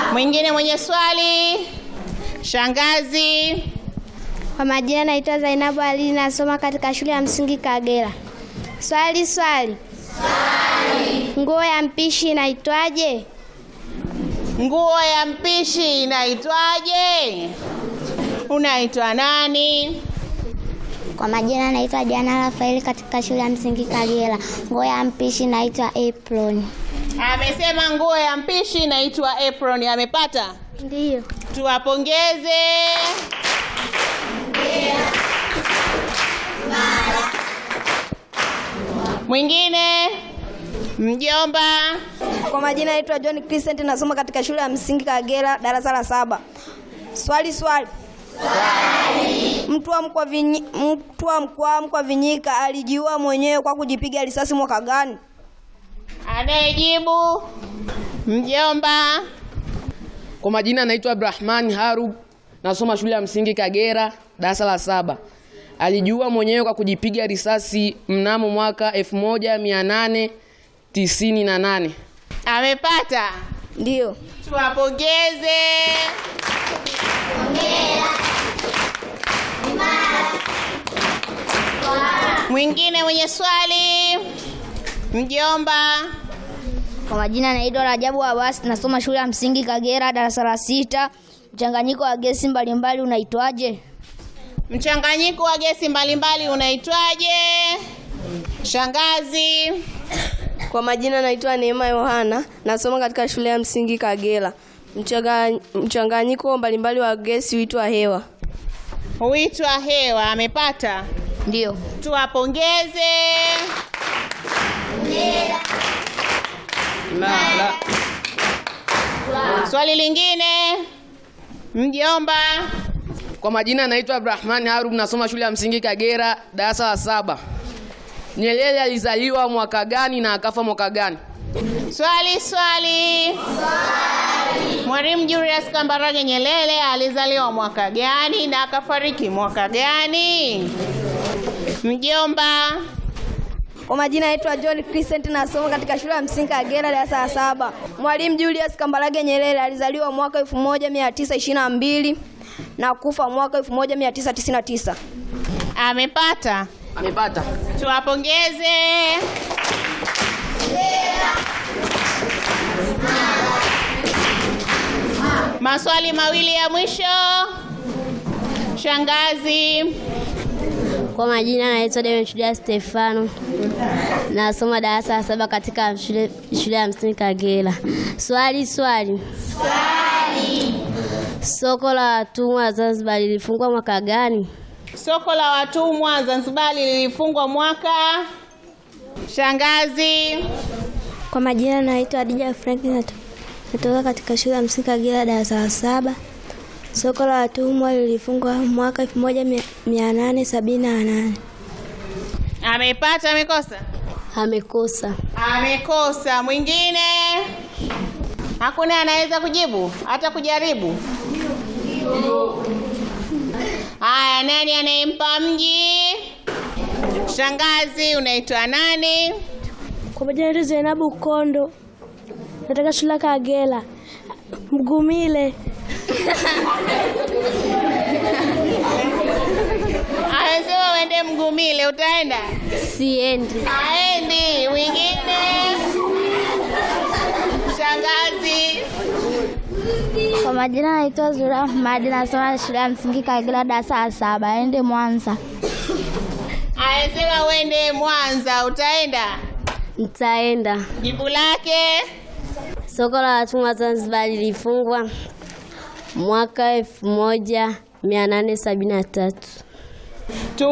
Mwingine mwenye swali? Shangazi. Kwa majina naitwa Zainabu Ali, nasoma katika shule ya msingi Kagera. Swali swali. Nguo ya mpishi inaitwaje? Nguo ya mpishi inaitwaje? Unaitwa nani? Kwa majina naitwa Jana Rafaeli katika shule ya msingi Kagera. Nguo ya mpishi inaitwa apron. Amesema nguo ya mpishi inaitwa apron. Amepata? Ndiyo. Tuwapongeze. Mwingine? Mjomba. Kwa majina naitwa John Crescent nasoma katika shule ya msingi Kagera darasa la saba. Swali swali. Mtu wa mkwa vinyi, mtu wa mkwa mkwa Vinyika alijiua mwenyewe kwa kujipiga risasi mwaka gani? Anayejibu? Mjomba. Kwa majina naitwa Abdurahman Harub, nasoma shule ya msingi Kagera, darasa la saba. Alijiua mwenyewe kwa kujipiga risasi mnamo mwaka 1898. Amepata? Ndiyo. Tuwapongeze. Mwingine mwenye swali? Mjomba. Kwa majina naitwa Rajabu Abbas, nasoma shule ya msingi Kagera darasa la sita. Mchanganyiko wa gesi mbalimbali unaitwaje? Mchanganyiko wa gesi mbalimbali unaitwaje? Shangazi. Kwa majina naitwa Neema Yohana nasoma katika shule ya msingi Kagera. Mchanga- Mchanganyiko mbalimbali wa gesi huitwa hewa. Huitwa hewa. Amepata? Ndiyo. Tuwapongeze. La, la. Swali lingine? Mjomba. Kwa majina naitwa Abdurahman Harub, nasoma shule ya msingi Kagera, darasa la saba. Nyerere alizaliwa mwaka gani na akafa mwaka gani? Swali swali. Mwalimu Julius Kambarage Nyerere alizaliwa mwaka gani na akafariki mwaka gani? Mjomba. Kwa majina naitwa John Crescent nasoma katika shule ya msingi Kagera darasa la saba. Mwalimu Julius Kambarage Nyerere alizaliwa mwaka 1922 na kufa mwaka 1999. Amepata. Amepata. Tuwapongeze. Maswali mawili ya mwisho. Shangazi. Kwa majina naitwa Demetria Stefano, nasoma darasa la saba katika shule, shule ya msingi Kagera. Swali swali. Soko la watumwa Zanzibar lilifungwa mwaka gani? Soko la watumwa Zanzibar lilifungwa mwaka. Shangazi. Kwa majina naitwa Adija Frank, nato- natoka katika shule ya msingi Kagera darasa la saba. Soko la watumwa lilifungwa mwaka 1878. Amepata amekosa? Amekosa. Amekosa. Mwingine? Hakuna anaweza kujibu hata kujaribu? Haya, nani anayempa mji? Shangazi, unaitwa nani? Kwa majina naitwa Zainabu Kondo, nataka shule ya Kagera. Mgumile. Amesema uende Mgumile, utaenda? Siendi. Aendi. Mwingine? Shangazi. Kwa majina naitwa Zura Ahmad, nasoma shule ya msingi Kagera darasa la saba. Ende Mwanza. Amesema uende Mwanza, utaenda? Nitaenda. Jibu lake? Soko la watumwa Zanzibar lilifungwa mwaka elfu moja mia nane sabini na tatu. Tu